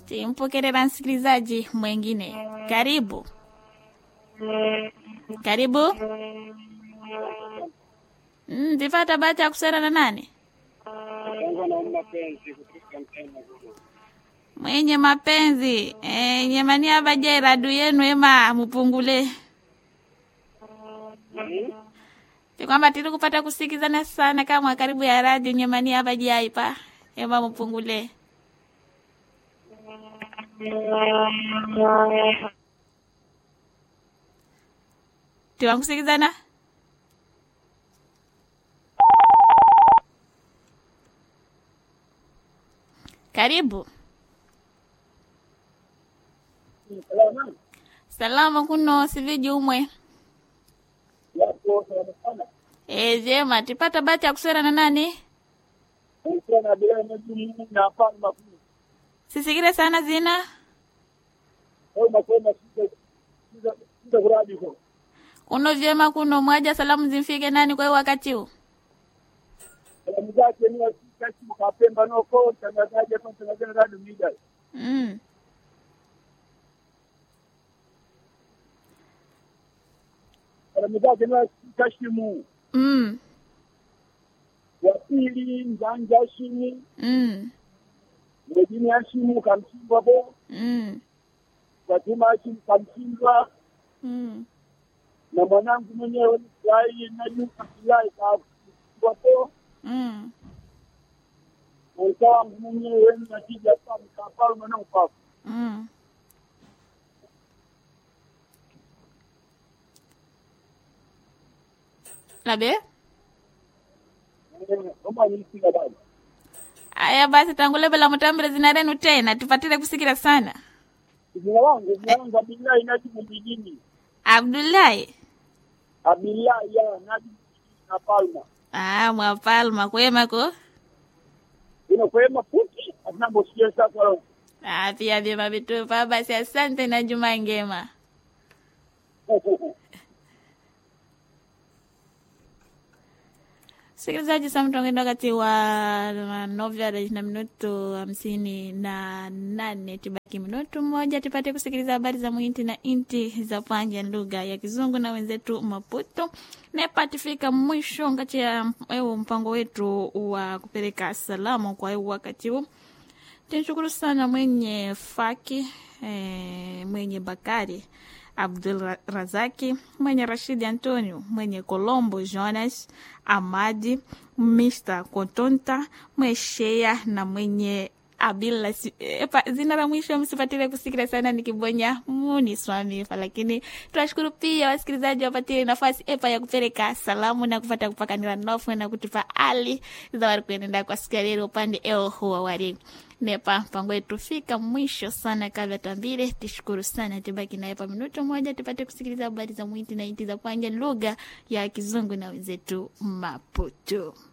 Timpokelera msikilizaji mwengine. Karibu, karibu. Mm, tifata bahati ya kusera na nani? Mwenye mapenzi e, nyemani avaje radu yenu ema mupungule ti kwamba tiri kupata kusikizana sana kama karibu ya radio nyemani avaje aipa ema mupungule tiwankusikizana karibu salama kuno siviji umwe e, jema tipata bahati ya kusera na nani sisikire sana zina kuno vyema kuno mwaja salamu zimfike nani kwa hiyo wakati huu salamu zake ni wakati kapemba noko mtangazaji hapa mtangazaji na radio media mm. salamu zake ni kashimu Mm. wa pili njanja hashimi Mm. mwejini hashimu kamshindwa bo Mm. Fatuma hashimu kamshindwa Mm. na mwanangu mwenyewe ni Furahi na Yuka Furahi kamshindwa bo Mm. mwenzangu mwenyewe ni Natija Famu Kapalma na Upafu Mm. Labe? kama nisikia bado Aya basi tangule bela mutambile zina renu tena tupatile kusikira sana. jina langu jina langu Abdullahi Najibu Mjini Abdullahi. Abdullahi ya Najibu na Palma Ah, mwapalma kwema ko? inakwema futi atinambosikia sasa leo Ah, pia vyema vitupa basi asante na juma ngema. Sikilizaji, saa mtongeendo wakati wa novya na minuto hamsini na nane tibaki minuto mmoja tupate kusikiliza habari za muinti na inti za panja lugha ya Kizungu na wenzetu Maputo. Nepa tifika mwisho ngati ya ewu mpango wetu wa kupeleka salamu kwa ewu wakati huu. Tunashukuru sana mwenye Faki eh, mwenye Bakari Abdul Razaki, mwenye Rashidi Antonio, mwenye Colombo Jonas Amadi, Mr. Kotonta, mweshea na mwenye Abila si- epa, zina la mwisho msipatile kusikira sana nikibonya muni swamifa, lakini tunashukuru pia wasikilizaji wapatile nafasi epa ya kupeleka salamu na kupata kupakanila nofu na kutupa ali za wari kuenenda kwa siku ya leo upande eo huwa wari nepa mpango wetu fika mwisho sana kabla tambile tishukuru sana tibaki naye pa minuto moja tupate kusikiliza habari za mwiti na inti za panja lugha ya kizungu na wenzetu maputo